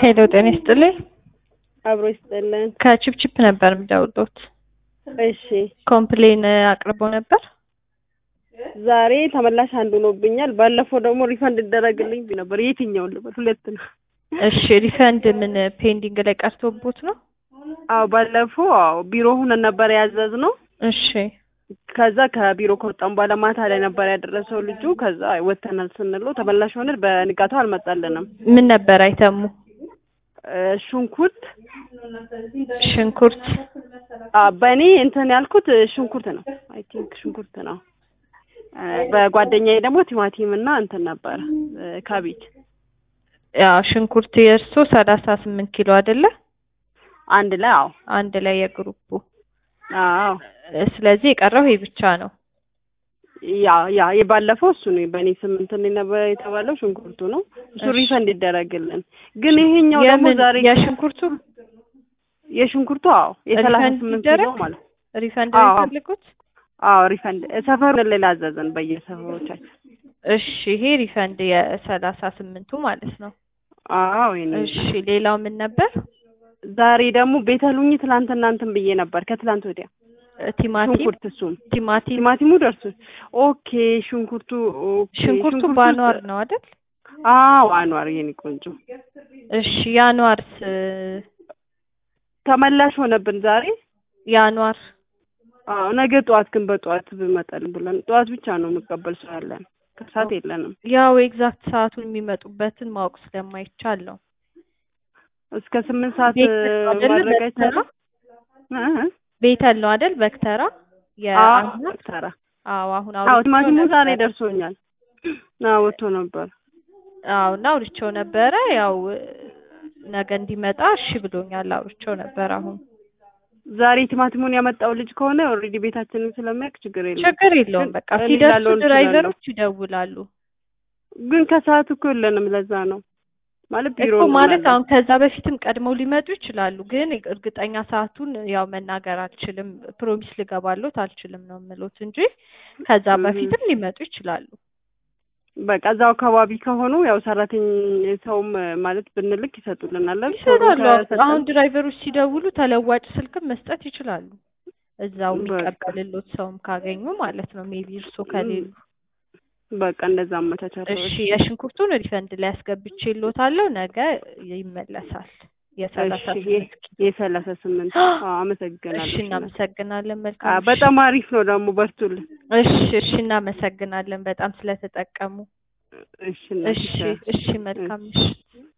ሄሎ ጤና ይስጥልኝ። አብሮ ይስጥልን። ከቺፕቺፕ ነበር የምደውልዎት። እሺ ኮምፕሌን አቅርቦ ነበር። ዛሬ ተመላሽ አንዱ ሆኖብኛል። ባለፈው ደግሞ ሪፈንድ ይደረግልኝ ብዬ ነበር። የትኛውን ልበል? ሁለት ነው። እሺ ሪፈንድ ምን ፔንዲንግ ላይ ቀርቶቦት ነው? አዎ ባለፈው አዎ ቢሮ ሁነን ነበር ያዘዝነው። እሺ ከዛ ከቢሮ ከወጣን በኋላ ማታ ላይ ነበር ያደረሰው ልጁ። ከዛ ወተናል ስንለው ተመላሽ ሆነ። በንጋታው አልመጣልንም። ምን ነበር አይተሙ? እ ሽንኩርት ሽንኩርት አ በእኔ እንትን ያልኩት ሽንኩርት ነው። አይ ቲንክ ሽንኩርት ነው። እ በጓደኛዬ ደግሞ ቲማቲም እና እንትን ነበር እ ካቤጅ ያ ሽንኩርት የእርሶ ሰላሳ ስምንት ኪሎ አይደለ? አንድ ላይ አዎ አንድ ላይ የግሩፑ አዎ እ ስለዚህ የቀረው ይሄ ብቻ ነው። ያ ያ የባለፈው እሱ ነው። በእኔ ስምንት ነው ነበር የተባለው ሽንኩርቱ ነው። እሱ እሺ። ሪፈንድ ይደረግልን። ግን ይሄኛው ደግሞ የምን ዛሬ የሽንኩርቱ የሽንኩርቱ አዎ የሰላሳ ሪፈንድ ስምንት ይደረግ? ኪሎ ማለት ሪፈንድ አዎ። ነው የሚፈልጉት? አዎ ሪፈንድ ሰፈሩን ሌላ አዘዘን በየሰፈሮቻችን። እሺ ይሄ ሪፈንድ የሰላሳ ስምንቱ ማለት ነው። አዎ ይሄን እሺ ሌላው ምን ነበር? ዛሬ ደግሞ ቤተሉኝ ትላንትና እንትን ብዬ ነበር ከትላንት ወዲያ እ ቲማቲም ሽንኩርት እሱም ቲማቲም ቲማቲሙ ደርሶ ኦኬ ሽንኩርቱ ኦኬ ሽንኩርቱ በአኗር ነው አይደል? አዎ አኗር የኔ ቆንጆ እሺ የአኗርስ ተመላሽ ሆነብን ዛሬ የአኗር አዎ ነገ ጠዋት ግን በጠዋት ብመጣልን ብለን ጠዋት ብቻ ነው መቀበል ሰው ያለን ከሰዓት የለንም ያው ኤግዛክት ሰዓቱን የሚመጡበትን ማወቅ ስለማይቻል ነው። እስከ ስምንት ሰዓት ቤት ነው አይደለ? ማድረግ በክተራ? አይቻልም እ እ ቤተል ነው አይደል? በክተራ አዎ የአኗር ተራ አዎ አሁን አዎ አውርቼው ቲማቲሙ ዛሬ ነበረ። ደርሶኛል አዎ ወጥቶ ነበር አዎ እና አውርቼው ነበረ ያው ነገ እንዲመጣ እሺ ብሎኛል። አውርቼው ነበር አሁን ዛሬ ቲማቲሙን ያመጣው ልጅ ከሆነ ኦልሬዲ ቤታችንን ስለሚያውቅ ችግር የለም ችግር የለውም። ግን በቃ እኔ ሲደርሱ ላለውን ድራይቨሮች ይደውላሉ ግን ከሰዓት እኮ የለንም ለዛ ነው ማለት ቢሮ እኮ ማለት እንሆናለን። አሁን ከዛ በፊትም ቀድመው ሊመጡ ይችላሉ። ግን እርግጠኛ ሰዓቱን ያው መናገር አልችልም፣ ፕሮሚስ ልገባሎት አልችልም ነው የምሎት እንጂ ከዛ እህ። በፊትም ሊመጡ ይችላሉ። በቃ እዛው አካባቢ ከሆኑ ያው ሰራተኛ ሰውም ማለት ብንልክ ይሰጡልናል። አይደል? ቶሎ ይሰራሉ። ከሰጠን- አሁን ድራይቨሮች ሲደውሉ ተለዋጭ ስልክም መስጠት ይችላሉ። እዛው በቃ። የሚቀበልሎት ሰውም ካገኙ ማለት ነው። ሜቢ እርሶ ከሌሉ በቃ እንደዛ አመቻቻለሁ። እሺ የሽንኩርቱን ሪፈንድ ላይ አስገብቼልዎታለሁ። ነገ ይመለሳል። የሰላሳ እሺ ስምንት ኪሎ የሰላሳ ስምንት አዎ አመሰግናለሁ። እሺ እናመሰግናለን። አ መልካም ምሽት። በጣም አሪፍ ነው ደግሞ በርቱልን። እሺ እሺ እናመሰግናለን በጣም ስለተጠቀሙ። እሺ እናቴ፣ እሺ ቻው። እሺ መልካም ምሽት።